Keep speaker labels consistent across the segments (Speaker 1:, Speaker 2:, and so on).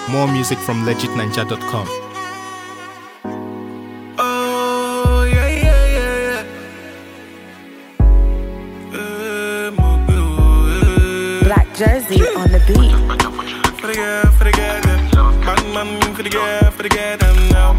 Speaker 1: More music from legitninja.com.
Speaker 2: Oh, yeah, yeah, yeah, yeah. Eh, mon Dieu, eh.
Speaker 3: Black Jersey on the beat.
Speaker 2: For the girl, for the girl, them. Man, man, for the girl, for the girl, them now.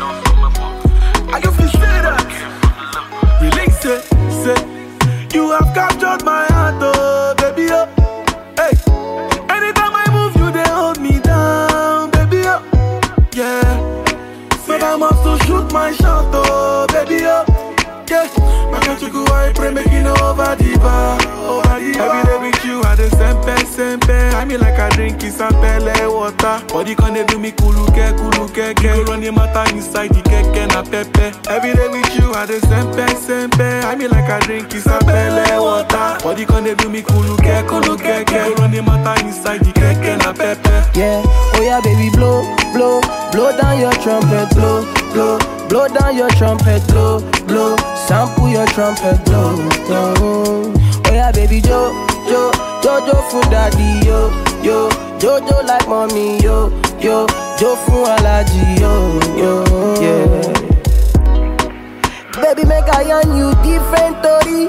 Speaker 2: I can feel say that. Release it, say. You have captured my heart, oh, baby, oh. Hey. Anytime I move, you, they hold me down, baby, oh. Yeah. But I must to shoot my shot, oh, baby, oh. Yeah. My country go, I pray, make it over the bar, over the bar. Every day with you, I the sempe, sempe. I mean like I drink is a pele water. Body can they do me kuluke, kuluke, ke. You run the matter inside the keke na pepe. Every day with you, I the sempe, sempe. I mean like I drink is a pele water. Body can they do me kuluke, kuluke, ke. You run the matter inside the keke na pepe.
Speaker 4: Yeah, oh yeah, baby, blow, blow, blow down your trumpet, blow, blow, blow down your trumpet, blow, blow, sample your trumpet, blow, blow. Oh yeah, baby, jo, jo, jojo for daddy, yo, yo, jojo like mommy, yo, yo, jo for allergy, yo, yo, yeah. Baby, make I on you different, Tori.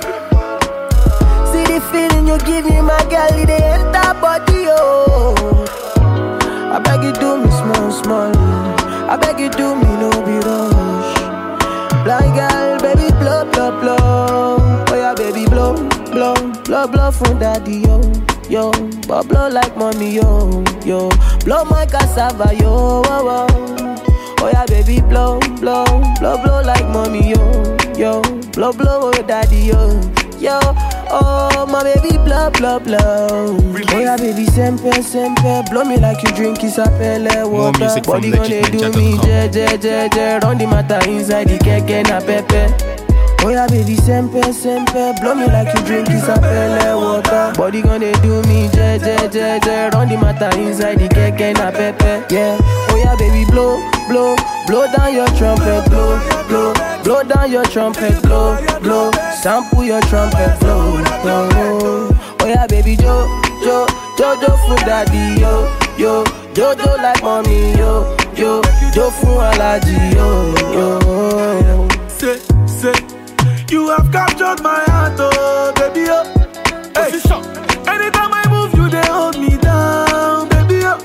Speaker 4: See the feeling you give me, my girl, it dey enter body, oh. I beg you do me small, small. I beg you do me no be rush. Blind girl, baby blow, blow, blow. Oh yeah, baby blow, blow, blow, blow from daddy yo, yo. But blow like mommy yo, yo. Blow my cassava yo, oh, oh. Oh yeah, baby blow, blow, blow, blow like mommy yo, yo. Blow, blow, oh daddy yo, yo. Oh my baby blow, blow, blow. Oh yeah, baby sempe, sempe. Blow me like you drink isapele
Speaker 1: More
Speaker 4: water.
Speaker 1: music from
Speaker 4: Body gonna do me
Speaker 1: legitninja.com.
Speaker 4: je, je, je, je. Run the matter inside the keke na pepe. Oh yeah, baby, sempe, sempe Blow me like you drink isapele water Body gonna do me je, je, je, je Run the matter inside the keke na pepe Yeah, oh yeah, baby, blow, blow Blow down your trumpet, blow, blow Blow down your trumpet, blow, blow Sample your trumpet, blow, blow Oh yeah, baby, jo, jo Jojo for daddy, yo, yo Jojo like mommy, yo, yo Jo for allergy, yo, yo
Speaker 2: say, say, you have captured my heart, oh baby, oh. Hey. Anytime I move, you they hold me down, baby, oh.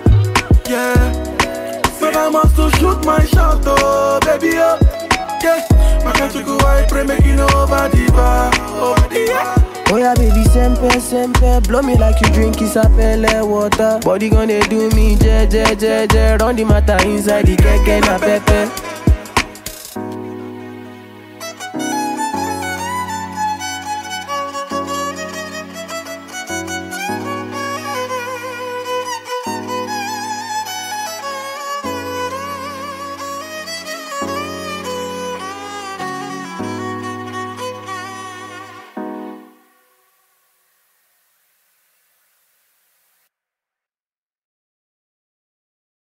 Speaker 2: Yeah. But I must to shoot my shot, oh baby, oh. Yeah. My country go, I pray, make it over the bar, over the bar.
Speaker 4: Oh yeah, baby, sempe, sempe Blow me like you drink isapele water Body gonna do me je, je, je, je Run the matter inside the keke na pepe